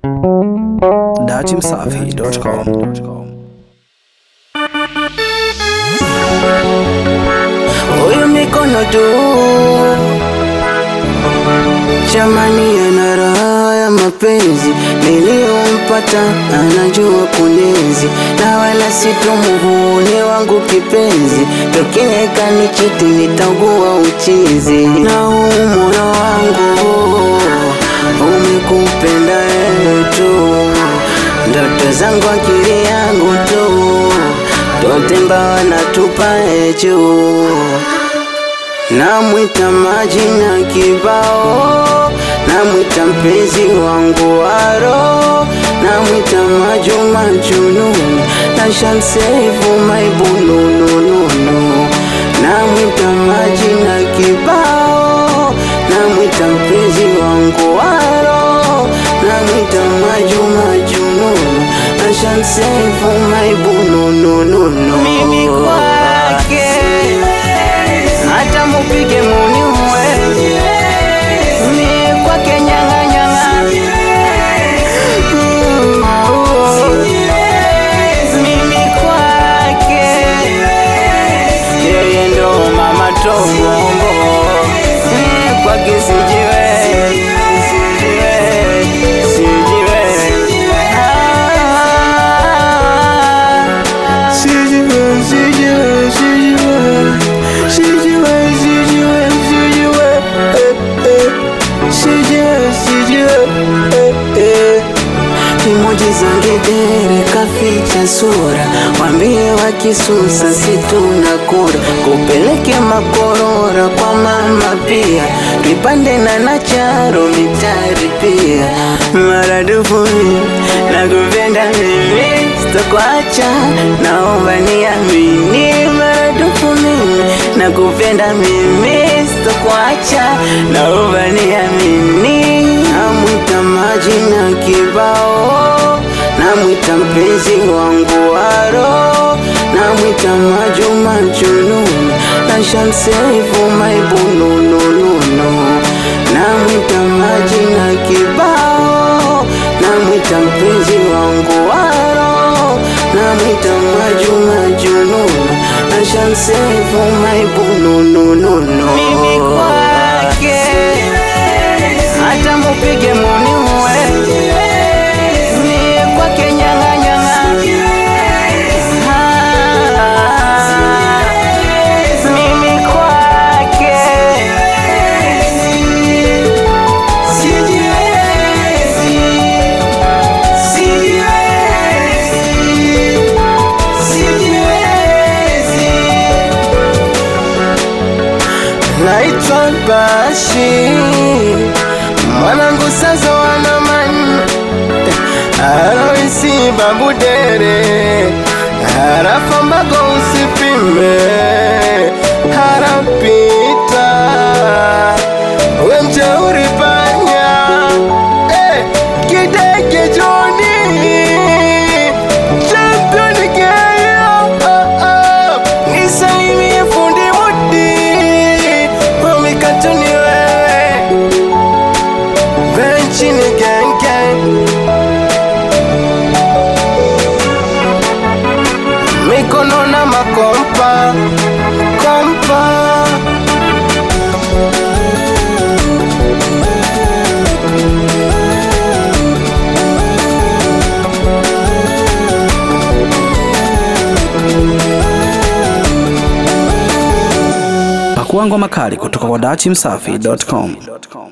datimsafi.com. Huyu mikono tu jamani, ana raha ya mapenzi niliyompata, anajua kunezi na wala sitomuvune wangu kipenzi, tokee kanichiti nitaugua uchizi, na huu moyo wangu umekupenda wewe tu, ndoto zangu akili yangu tu tote mbawa natupa juu namwita majina kibao, namwita mpenzi wangu waro, namwita majuma jununi na shamsefu maibununununu, namwita majina kibao, namwita mpenzi wangu waro, namwita majuma jununi na shamsefu maibununununu, mimi kwake hata mupige muni uwe ni kwake nyanga nyanga mimi kwake yeye ndo mama tombombo ni kwake sijiwe sijiwe sijiwe Ah, sijiwe sijiwe sijiwe sijiwe sijiwe sijiwe eh, eh. sijiwe sijiwe eh, eh. Emoji za ngedere kaficha sura, wambie wakisusa situna kura, kupeleke makorora kwa mama pia, kipande na nacharo mitari pia, maradufu na kupenda mimi sitakuacha, naomba niamini maradufu mimi na kupenda mimi sitakuacha, naomba niamini namwita majina kibao, namwita mpenzi wangu waro, namwita majuma jununi na shamsefu maibununununu, namwita majina kibao, namwita mpenzi wangu waro, namwita majuma jununi na shamsefu maibununununu, mimi kwake hata mupige muni uwe ni kwake nyanga nyanga Ah, mimi kwake sijiwezi sijiwezi sijiwezi naitwa Bashi mwanangu sasa wanamani arawisi babudere harafambago usipime harapita wemjeuri panya eh, kidege joni championi keyo oh, oh. nisalimie fundi mudi wamikatuni wewe benchini genge mikono na makompa kompa Pakua ngoma kali kutoka kwa datimsafi.com.